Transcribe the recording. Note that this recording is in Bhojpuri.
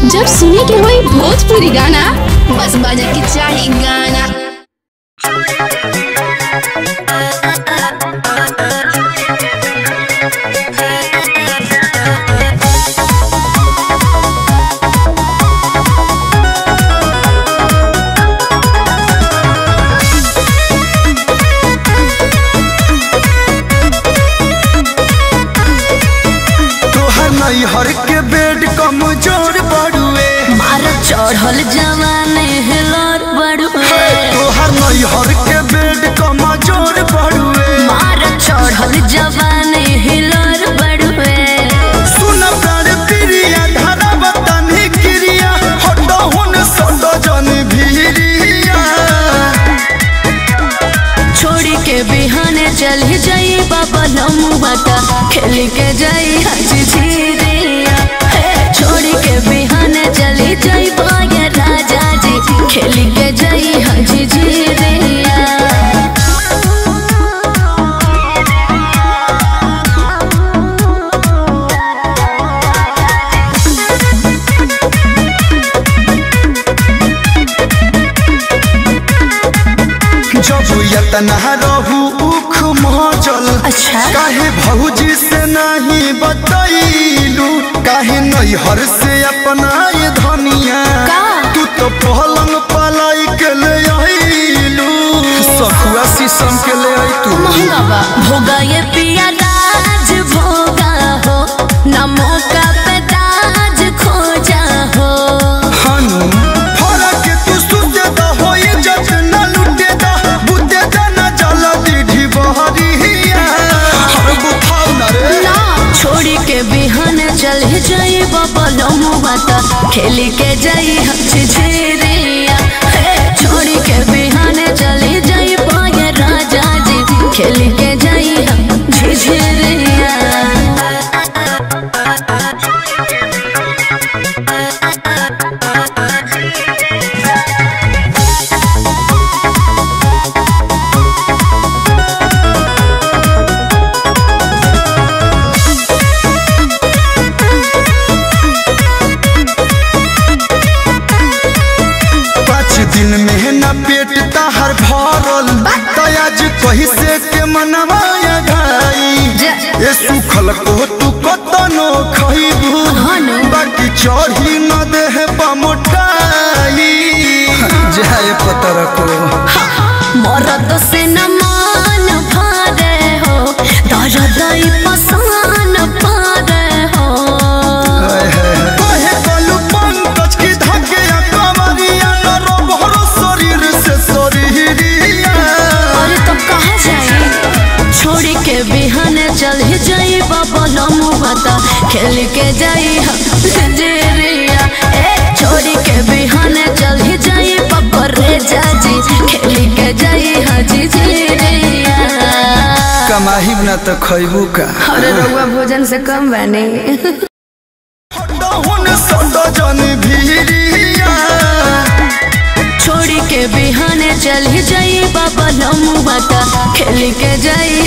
जब सुने के होई भोजपुरी गाना बस बजे के चाही गाना तोहर नैहर के बेड कमजोर बड़ुए मार चढ़ल जवाने हिलोर बड़ुए तोहर नैहर के बेड कमजोर बड़ुए मार चढ़ल जवाने हिलोर बड़ुए सुन प्राण प्रिया धारा बतनी क्रिया हटो हुन सटो जन भीरिया छोड़ी के बिहाने चल जाई बाबा लमुआ का खेल के जाई हजी झीरिया हे, छोड़ी के बिहाने चली जाई बागे राजा जी खेल के जाई हजी झीरिया जब यतना रहू उख महचल अच्छा। काहे भौजी से नहीं बतैलू काहे नैहर से अपना ये धनिया का? तू तो पहलंग पलाई के ले आइलू सखुआ शीशम के ले आई तू महंगा बा भोगा ये पिया राज भोगा हो ना मौका पे दाज खोजा हो हनु फरा के तू सुते दा होई जज न लुटे दा बुते दा न जला दीढ़ी बहरिया हर बुखाव न रे ना छोड़ी के बिहान चल जाई बाबा लमुआ ता खेल के जाई हच झेरिया हे छोड़ी के बिहान चल जाई पाए राजा जी खेल के जाई हम झिझरिया पाँच दिन में न पेट ताहर भरल तयाज कही से के मनवाया घाई जा- ए सुखल को तू कतनो खइबू हनु। बाकी चढ़ी न देह पमोटाई जाए पतर को मरद से न मान भारे हो दर्द पसान पारे हो कहे कलू पंकज की धके कमरिया न रोबहर शरीर से शरीरिया अरे तब कहाँ जाई छोड़ी के बिहान चल जाई बाबा लमुआ ता खेल के जाई हम जेरिया ए छोड़ी के बिहान चल जाई बाबा रे जाजी खेल के जाई हाजी जेरिया कमाही न तो खैबू का अरे रउआ भोजन से कम बने हुन सटो जन भीरिया छोड़ी के बिहाने चल जाई बाबा लमुआ ता खेल के जाई